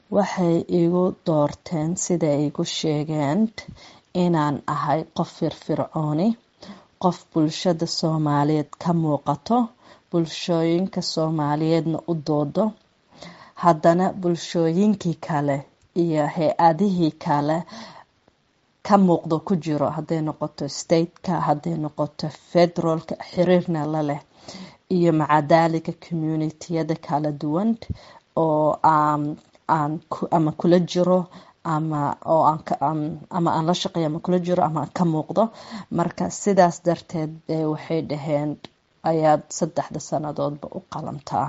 waxay igu doorteen siday igu sheegeen inaan ahay qof firfircooni qof bulshada soomaaliyeed ka muuqato bulshooyinka soomaaliyeedna u doodo haddana bulshooyinkii kale iyo hay-adihii kale ka muuqdo ku jiro hadday noqoto stateka hadday noqoto federaalka xiriirna la leh iyo macadaalika communitiyada kala duwan oo aan ama kula jiro ama oo ama aan la shaqeeyo ama kula jiro ama ka muuqdo marka sidaas darteed bay waxay dhaheen ayaad saddexda sannadoodba u qalantaa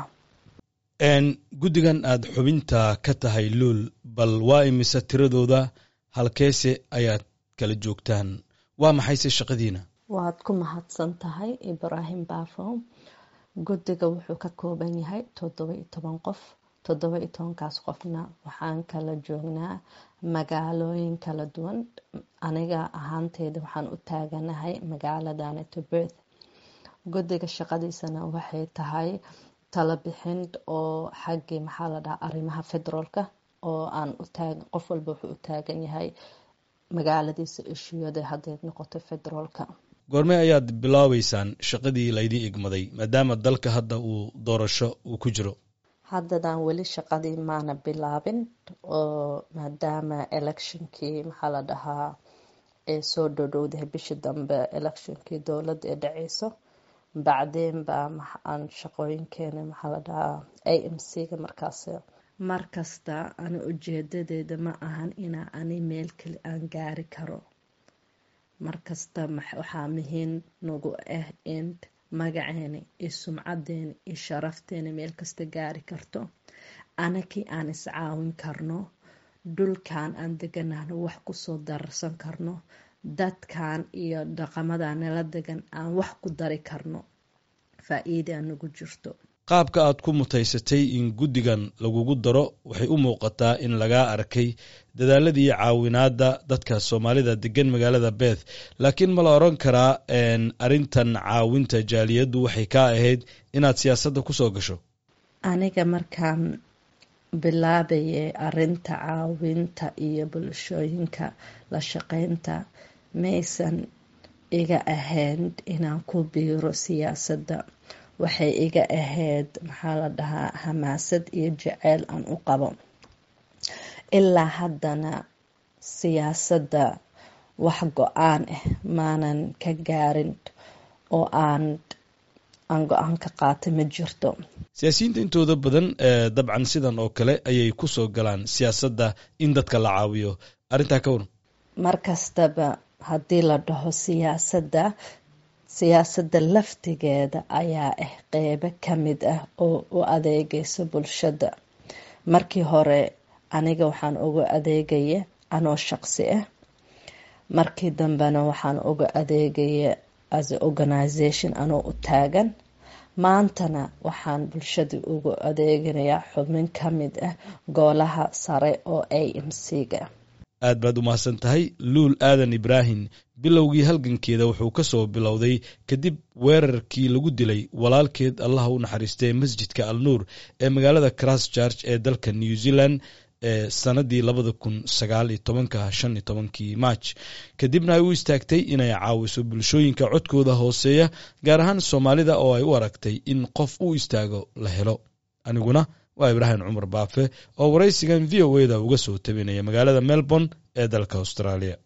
guddigan aada xubinta ka tahay luul bal waa imise tiradooda halkeese ayaad kala joogtaan waa maxayse shaqadiina waad ku mahadsan tahay ibraahim baafo guddiga wuxuu ka kooban yahay toddoba iyo toban qof toddoba iyo tobankaas qofna waxaan kala joognaa magaalooyin kala duwan aniga ahaanteeda waxaan u taaganahay magaaladanito berth guddiga shaqadiisana waxay tahay tala bixin oo xaggii maxaa la dhahaa arrimaha federaalka oo aan utaag qof walba wuxuu u taagan yahay magaaladiisa ishuyada hadday noqoto federaalka goormee ayaad bilaabeysaan shaqadii laydii igmaday maadaama dalka hadda uu doorasho uu ku jiro haddadan weli shaqadii maana bilaabin oo maadaama electionkii maxaa la dhahaa ee soo dhodhowdahay bishii dambe electionkii dowladda ee dhaceyso bacdeen baa aan shaqooyinkeena maxaa la dhahaa a m c ga markaas markasta ani ujeedadeeda ma ahan inaa ani meel keli aan gaari karo markasta waxaa muhiim nagu ah in magaceena iyo sumcadeena iyo sharafteena meel kasta gaari karto anakii aan iscaawin karno dhulkan aan deganahno wax kusoo dararsan karno dadkan iyo dhaqamada nala degan aan wax ku dari karno faa-iida nagu jirto qaabka aad ku mutaysatay in guddigan lagugu daro waxay u muuqataa in lagaa arkay dadaaladii caawinaadda dadka soomaalida degan magaalada beth laakiin ma la odran karaa arrintan caawinta jaaliyaddu waxay kaa ahayd inaad siyaasadda kusoo gasho aniga markaan bilaabayay arinta caawinta iyo bulshooyinka la shaqeynta maysan iga ahayn inaan ku biiro siyaasadda waxay iga ahayd maxaa la dhahaa hamaasad iyo jaceyl aan u qabo ilaa haddana siyaasadda wax go-aan ah maanan ka gaarin oo aan aan go-aan ka qaata ma jirto siyaasiyiinta intooda badan dabcan sidan oo kale ayay ku soo galaan siyaasadda in dadka la caawiyo arrintaa ka waran mar kastaba haddii la dhaho siyaasadda siyaasadda laftigeeda ayaa ah qeybo ka mid ah oo u adeegaysa bulshada markii hore aniga waxaan uga adeegaya anoo shaqsi ah markii dambena waxaan uga adeegaya as a organisation anoo u taagan maantana waxaan bulshada uga adeeganayaa xubin ka mid ah goolaha sare oo a m c ga aad baad u mahadsan tahay luul aadan ibraahim bilowgii halgankeeda wuxuu ka soo bilowday kadib weerarkii lagu dilay walaalkeed allaha u naxariistay masjidka al nuur ee magaalada christchurch ee dalka new zealand ee sanadii labada kun sagaal iyo tobanka shan iyo tobankii march kadibna ay u istaagtay inay caawiso bulshooyinka codkooda hooseeya gaar ahaan soomaalida oo ay u aragtay in qof u istaago la helo aniguna waa ibraahim cumar baafe oo waraysigan v o e da uga soo tabinaya magaalada melbourne ee dalka australia